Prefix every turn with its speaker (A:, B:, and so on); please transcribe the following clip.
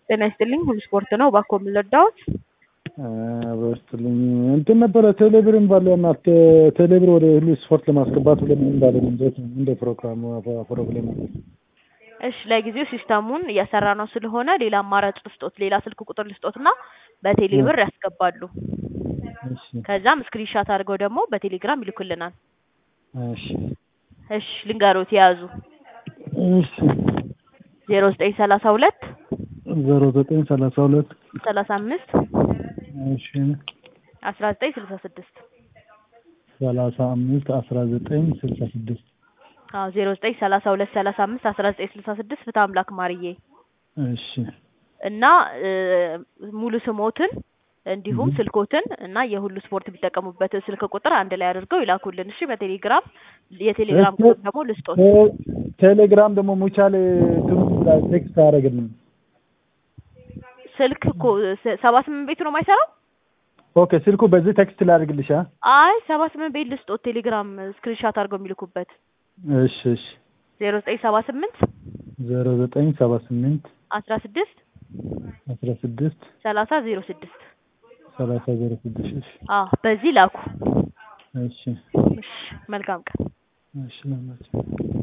A: ጤና ይስጥልኝ ሁሉ ስፖርት ነው። እባክዎ ምን ልርዳዎት?
B: በስትልኝ እንትን ነበረ ቴሌብርን ባለና ቴሌብር ወደ ሁሉ ስፖርት ለማስገባት ብለን እንዳለ እንዴት ነው እንደ ፕሮግራሙ ፕሮብሌም
A: እሺ ለጊዜው ሲስተሙን እያሰራ ነው ስለሆነ ሌላ አማራጭ ልስጦት፣ ሌላ ስልክ ቁጥር ልስጦትና በቴሌ ብር ያስገባሉ።
B: እሺ
A: ከዛም ስክሪንሻት አድርገው ደግሞ በቴሌግራም ይልኩልናል።
B: እሺ
A: እሺ ልንገሮት የያዙ
B: እሺ
A: ዜሮ ዘጠኝ ሰላሳ ሁለት
B: ዜሮ ዘጠኝ ሰላሳ ሁለት
A: ሰላሳ አምስት
B: እሺ
A: አስራ ዘጠኝ ስልሳ ስድስት
B: ሰላሳ አምስት አስራ ዘጠኝ ስልሳ ስድስት
A: አዎ ዜሮ ዘጠኝ ሰላሳ ሁለት ሰላሳ አምስት አስራ ዘጠኝ ስልሳ ስድስት ፍትሐ አምላክ ማርዬ
B: እሺ
A: እና እ ሙሉ ስሞትን እንዲሁም
B: Mhm.
A: ስልኮትን እና የሁሉ ስፖርት የሚጠቀሙበት ስልክ ቁጥር አንድ ላይ አድርገው ይላኩልን። እሺ በቴሌግራም የቴሌግራም
B: እሺ።
A: ቁጥር ደግሞ ልስጦት
B: ቴ- ቴሌግራም ደግሞ ሙቻሌ ትምህርት ቴክስት አያደርግልንም።
A: ስልክ እኮ ስ- ሰባ ስምንት ቤቱ ነው የማይሰራው?
B: ኦኬ ስልኩ በዚህ ቴክስት ላድርግልሽ። አ?
A: አይ ሰባ ስምንት ቤት ልስጦት ቴሌግራም ስክሪንሻት አድርገው የሚልኩበት
B: እሺ እሺ
A: ዜሮ ዘጠኝ ሰባ ስምንት
B: ዜሮ ዘጠኝ ሰባ ስምንት
A: አስራ ስድስት
B: አስራ ስድስት
A: ሰላሳ ዜሮ ስድስት
B: ሰላሳ ዜሮ ስድስት እሺ
A: አዎ በዚህ ላኩ።
B: እሺ
A: እሺ መልካም ቀን።
B: እሺ ለማለት